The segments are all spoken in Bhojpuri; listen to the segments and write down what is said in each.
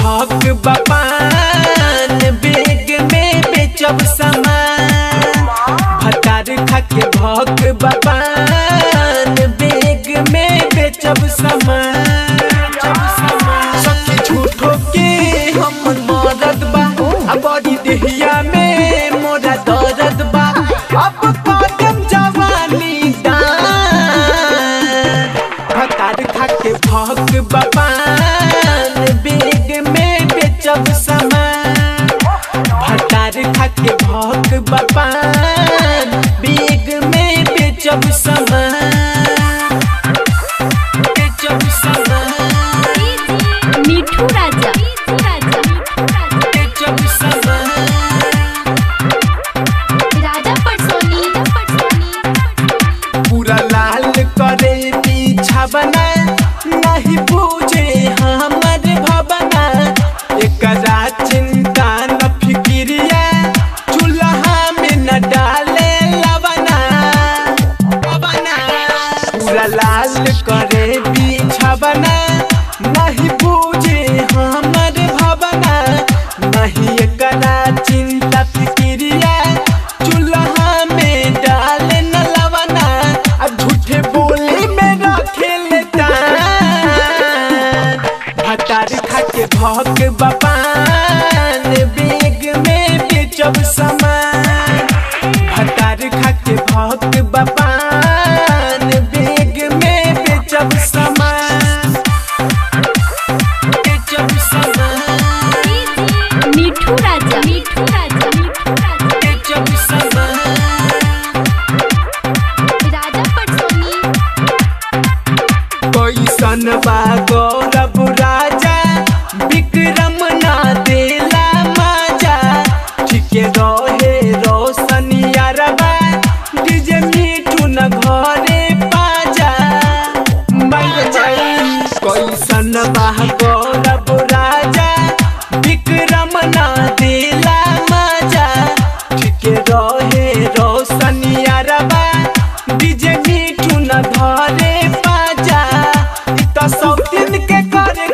भक बपान बेग में बेचब सामान भतार खाके भक बपान बेग में बेचब सामान सखी झूठो के हम मरद बा आ बड़ी देहिया में मोरा दर्द बा अब कदम जवानी दान भतार खाके भक बपान बेग में बेचब सामान भतार खाके भक बपान बेग में बेचब सामान बेचब सामान मिठू राजा मिठू राजा मिठू राजा बेचब सामान राजा पटसोनी पटसोनी पूरा लाल करे पीछा बना नहीं पूछे हमर भवना एकरा चिंता न फिक्रिया चूल्हा में न डाले लवना लवना पूरा लाल करे पीछा बना नहीं पूछे हमर भवना नहीं एकरा चिंता फिक्रिया चूल्हा में डाले न लवना आ झूठे बोली में रखे लेता भतार खाके भक बपान बेग में बेचब सामान भतार खाके भक बपान बेग में बेचब सामान बेचब सामान मिठू राजा मिठू राजा मिठू राजा बेचब सामान राजा पटसोनी कैसन बा गौरव राजा विक्रम ना देला माजा ठीके रहे रोशनिया रबा डीजे मीठू न घरे पाजा कैसन बा गौरव राजा विक्रम ना देला माजा ठीके रहे रोशनिया रबा डीजे मीठू न धरे पाजा इ त सौतीन के करे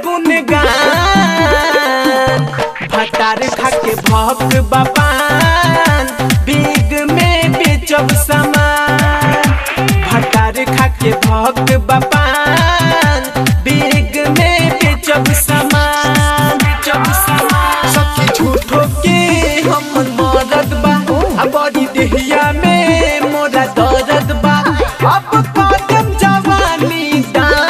गुनगान भतार खाके भक बपान बिग में बेचब सामान भतार खाके भक बपान बिग में बेचब सामान बेचब सामान सखी झूठो के हम मरद बा आ बड़ी देहिया में मोरा दर्द बा अब कदम जवानी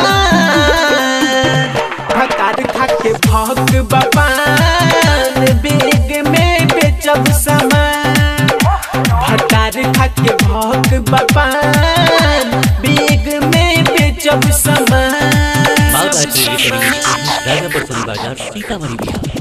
दान भतार खाके भक बपान बेग में बेचब सामान भतार खाके भक बपान बेग में बेचब सामान बाबा टेलीकॉम राजापुर सोनी बाजार सीतामढ़ी बिहार